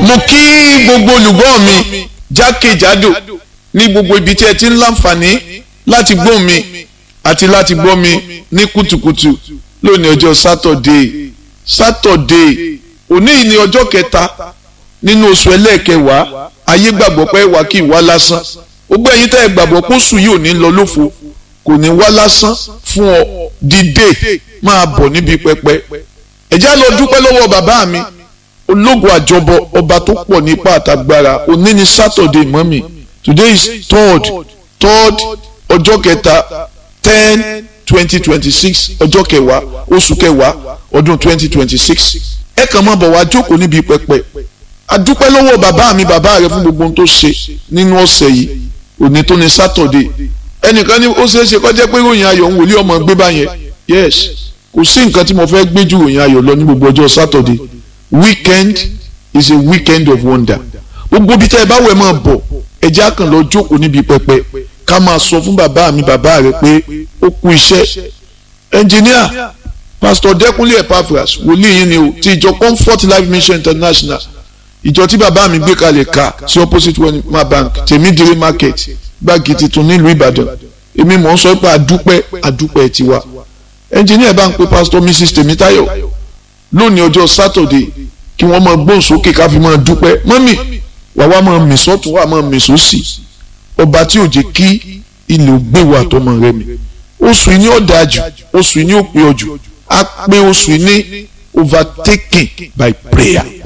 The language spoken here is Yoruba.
mo kí gbogbo olùgbọ́ mi jákèjádò ní gbogbo ibi tí ẹ ti ń láǹfààní láti gbọ́ mi àti láti gbọ́ mi ní kùtùkùtù lónìí ọjọ́ sátọ̀dé sátọ̀dé òní yìí ni ọjọ́ kẹta nínú oṣù ẹlẹ́ẹ̀kẹwàá ayé gbàgbọ́ pé wà kí ìwá lásán gbogbo ẹ̀yin tẹ́ ẹ gbàgbọ́ pé oṣù yìí ò ní lọ lófo kò ní wá lásán fún ọ dìde máa bọ̀ níbi pẹpẹ ẹ já lọ dúpẹ́ lọ́wọ́ bàbá mi ológun àjọbọ ọba tó pọ̀ nípa àtàgbára òní ni sátọ̀dé mọ́mì today is third third ọjọ́ kẹta ten twenty twenty six ọjọ́ kẹwàá oṣù kẹwàá ọdún twenty twenty six ẹ kàn máa bọ̀ wá jókòó níbi pẹpẹ adúpẹ́ lọ́wọ́ bàbá mi bàbá rẹ fún gbogbo ohun tó ṣe nínú ọ̀sẹ̀ yìí òní tó ní sátọ̀dé ẹnìkan ní ó ṣeé ṣe kó jẹ́ pé ròyìn ayọ̀ ń wòlé ọmọ gbé báyẹn yes kò sí nǹkan tí mo fẹ́ gbé ju ròyìn ayọ̀ lọ ní gbogbo ọjọ́ sátọ̀dé weekend is a weekend of wonder gbogbo bí tẹ́ ẹ bá wẹ̀ máa bọ̀ ẹjẹ́ àkàn lọ jókòó níbi pẹpẹ ká máa sọ fún bàbá mi bàbá rẹ pé ó kú iṣẹ́ ẹnjìníà pastor dẹkùnlé epaphras wòlíì yín ni o ti ìjọ comfort life mission international ìjọ tí bàbá mi gbé kalẹ̀ ká sí opposite wema bank tèmídìrí market gbági tuntun nílùú ìbàdàn èmi mọ̀ ń sọ pé àdúpẹ́ àdúpẹ́ tiwa ẹnjìníà bá ń pe pastor mrs tèmítáyọ̀ lónìí ọjọ́ saturday kí wọ́n máa gbóhùn sókè ká fi máa dúpẹ́ mọ́mì wà wá máa mì sọ́tún wà máa mì sósì ọba tí ò jẹ́ kí ilé ògbé wa tọmọ rẹ mi oṣù yìí ni ó dáa jù oṣù yìí ni ó pé ọ jù á pé oṣù yìí ní overtaken by prayer